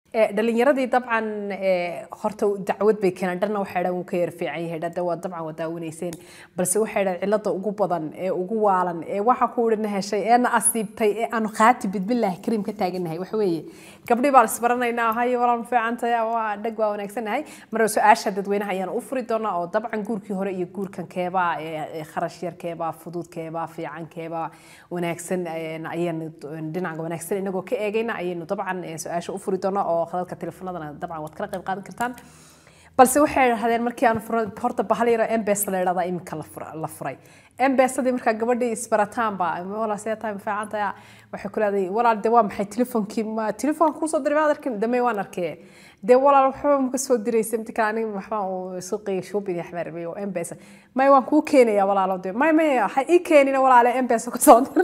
dhalinyaradii dabcan horta dacwad bay keeneen dhanna waxay dhan wuu ka yar fiican yahay dhada waa dabcan waa daawanayseen balse waxay dhan cilada ugu badan ee ugu waalan ee waxa ku idhina heshay ee na asiibtay ee aanu qaati bidbilaahi kariim ka taaganahay waxa weeye gabdhii baan isbaranaynaa haye walaan fiicantahay waa dhag waa wanaagsanahay mar su-aasha dadweynaha ayaan u furi doonaa oo dabcan guurkii hore iyo guurkan keebaa kharash yar keebaa fudud keebaa fiican keebaa wanaagsan ayaan dhinaca wanaagsan inagoo ka eegayna ayaynu dabcan su-aasha u furi doonaa oo khadadka telefoonadana dabcan waad kala qayb qaadan kartaan balse waxay dhahdeen markii aan furay horta bahal yaro embes la idhahdaa iminka la furay embesadii markaa gabadhii isbarataanba walaa see tahay ma fiican tahay waxay ku leedahay walaal de waa maxay telefoonkii ma telefoonka kusoo diray maad arkin damey waan arkee dee walaal waxba ma kasoo diraysa inta kale aniga waxbaan uu suuqiga shopping iyo waxbaan rabay oo embesa may waan kuu keenayaa walaalo de may may ha ii keenina walaale embesa kusoo dir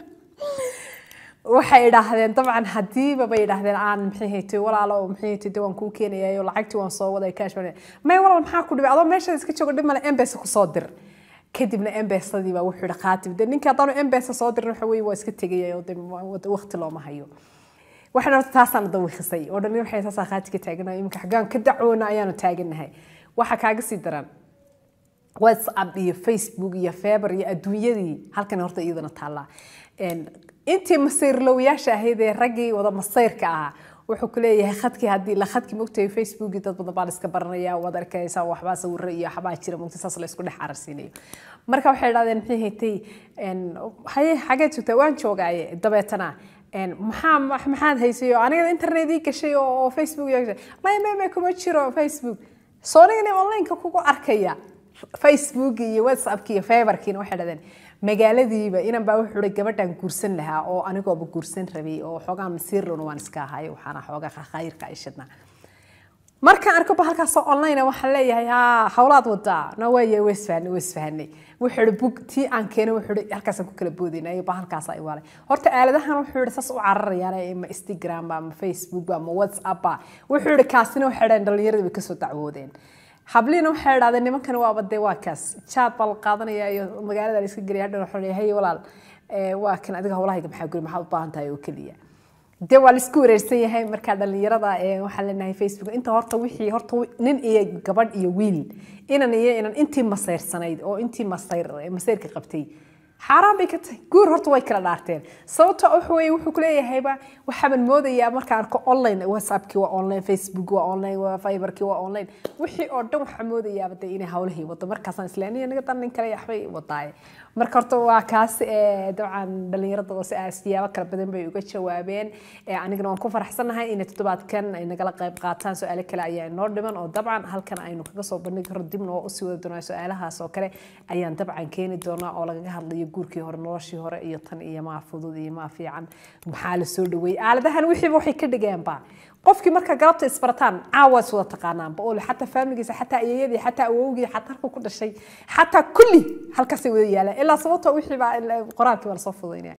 waxay idhaahdeen dabcan hadiiba bay idhaahdeen aan maxay haytay walaalo maxay haytay de waan kuu keenayaa lacagtii waan soo waday cash may walaal maxaa ku dhibay adoo meesha iska joogo dhib male embesa kusoo dir kadibna embesadii baa wuxuu yihi qaatib de ninka haddaanu embesa soo dirin waxa weye waa iska tegaya oo de waqti looma hayo waxaan horta taasaan dawiqisay oo dhan waxay saasaa qaati ka taaganahay iminka xaggaan ka dacwoona ayaanu taaganahay waxa kaaga sii daran whatsapp iyo facebook iyo feber iyo adduunyadii halkan horta iyadana taallaa intii masayrlowayaasha ahayd ee raggii wada masayrka ahaa wuxuu ku leeyahay khadkii haddii la khadkii mogtay facebookii dad badan baa la iska baranaya waad arkaysaa waxbaa sawiro iyo waxbaa jira mogtay saas la isku dhex cararsiinayo marka waxay idhahdeen maxay haytay haye xageed joogtaa waan joogaaye dabeetana maxaa maxaad haysay oo aniga internetii gashay oo facebook may may may kuma jiro facebook soo nigani onlineka kugu arkaya facebook iyo whatsappki iyo feberkiina waxay dhahdeen magaaladiiba inan baa wuxuu hi gabadhan guursan lahaa oo anigooba guursan rabay oo xoogaa masiirlona waan iska ahay waxaana xoogaa khayrka ay shidnaa markaan arko ba halkaasoo online waxaan leeyahay ha hawlaad wadaa na waaya weysfahanay weysfahanay wuxuu hi bug tii aan keenay wuxuu hi halkaasaan ku kala boodayna ba halkaas ay waalay horta aaladahan wuxuu hi saas u cararayaan ma instagram ama facebook ama whatsapp wuxuu hi kaasina waxay dhahan dhalinyarada way kasoo dacwoodeen habliina waxay idhahdeen nimankan waaba dee waa kaas jaad baa la qaadanaya iyo magaalada la iska gelaya hadhan waxaa leeyahay hey walaal waa kan adiga howlahayga maxaa guri maxaad u baahan tahay oo keliya dee waa la isku wareersan yahay markaa dhalinyarada waxaan leenahay facebook inta horta wixii horta nin iyo gabadh iyo wiil inan iyo inan intii masayrsanayd oo intii masayr masayrka qabtay xaaraan bay ka tahay guur horta way kala dhaarteen sababta waxa weye wuxuu ku leeyahayba waxaaban moodayaa markaan arko online whatsappkii waa online facebook waa online waa fiberkii waa online wixii oo dhan waxaa moodayaaba de inay hawlahii wado markaasaan islaaniya naga dan nin kale waxbay wadaaye marka horta waa kaas dabcan dhalinyarada si siyaabo kala badan bay uga jawaabeen anigana waan ku faraxsanahay inay toddobaadkan ay nagala qayb qaataan su-aalo kale ayaa inoo dhiman oo dabcan halkan aynu kaga soo bandhigi karo dibna oo usii wadi doonaa su-aalahaas oo kale ayaan dabcan keeni doonaa oo lagaga hadlayo guurkii hore noloshii hore iyo tan iyo maa fudud iyo maa fiican maxaa la soo dhaweeyey aaladahan wixiiba waxay ka dhigeenba qofkii marka galabta isbarataan caawa is wada taqaanaanba oo xataa faamiligiisa xataa ayeeyadii xataa awowgii xataa halku ku dhashay xataa kulli halkaasay wada yaalaan ilaa sababtoo wixii baa qoraalkii baa lasoo fudaynaya